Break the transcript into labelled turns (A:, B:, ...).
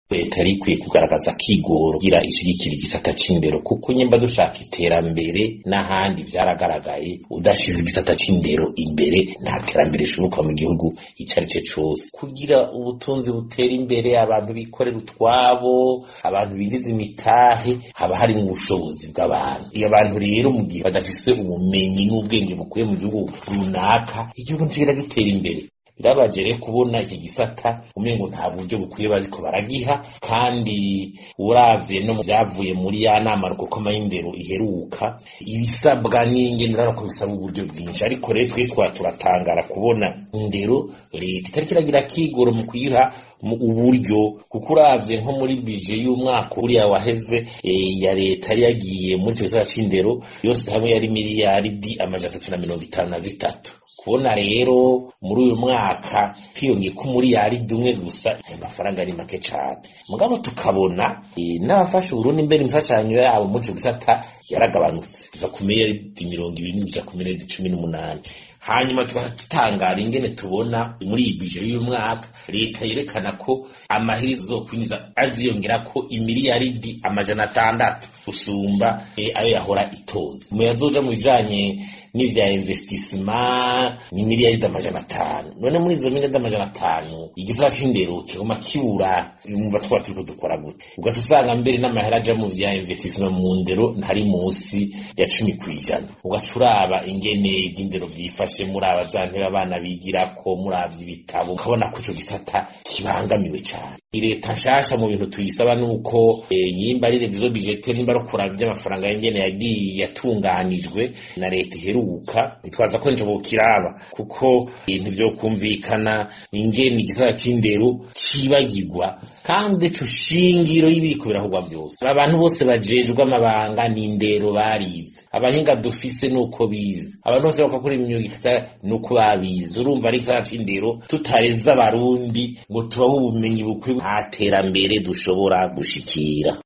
A: leta yari ikwiye kugaragaza kigoro kugira ishigikira igisata c'indero kuko nyemba dushaka iterambere n'ahandi vyaragaragaye udashize igisata c'indero imbere nta terambere rishoboka mu gihugu ico ari co cose kugira ubutunzi butera imbere abantu bikorera utwabo abantu binjiza imitahe haba hari mu bushobozi bw'abantu iyo abantu rero mu gihe badafise ubumenyi n'ubwenge bukwiye mu gihugu runaka igihugu ntigira gitera imbere birabaje rero kubona iki gisata umengo nta buryo bukwiye bariko baragiha kandi uravye no mu vyavuye muri ya nama rukokoma y'indero iheruka ibisabwa n'ingene urabona ko bisaba uburyo bwinshi ariko rero twe twa turatangara kubona indero leta itariko iragira kigoro mu kuyiha mu uburyo kuko uravye nko muri bije y'umwaka uriya waheze eh, ya leta yari yagiye muri ico gisata c'indero yose hamwe yari miliyaridi amajana atatu na mirongo itanu na zitatu kubona rero muri uyu mwaka hiyongeye ko umuriyaridi umwe gusa ayo mafaranga ari make cane mugabo tukabona eh, n'abafasha uburundi mbere imfashanyo yabo muri ico gisata yaragabanutse iva ku miliyaridi mirongo ibiri n'ija ku miliyaridi cumi n'umunani hanyuma tukaba tutangara ingene tubona muri iyi bije y'uyu mwaka leta yerekana ko amahirizo zokwiniza aziyongera ko imiliyaridi amajana atandatu gusumba eh, ayo yahora itoza mu yazoja mu bijanye n'ivya investissement ni miliyaridi amajana atanu none muri izo miliyaridi amajana atanu igisata c'indero kiguma kibura umva twaba turiko dukora gute ugaca usanga mbere n'amahera aja mu vya investissement mu ndero ntari musi ya cumi kw'ijana ugaca uraba ingene ivy'indero vyifashe muraba za ntebe abana bigirako muravye ibitabo ukabona ko ico gisata kibangamiwe cane leta nshasha mu bintu tuyisaba nuko eh, yimba ari revizo budgetaire nimba ari kuraba ivy'amafaranga y'ingene yagiye yatunganijwe na leta iheruka nitwaza ko nje bokiraba kuko ibintu vyo kumvikana ingene igisata c'indero cibagirwa kandi ico shingiro y'ibiriko birahugwa vyose abantu bose bajejwe amabanga n'indero barize abahinga dufise nuko bize abantu bose bakakora imyuga ifite nuko babize urumva ari igisata c'indero tutareze abarundi ngo tubahe ubumenyi bukwiye nta terambere dushobora gushikira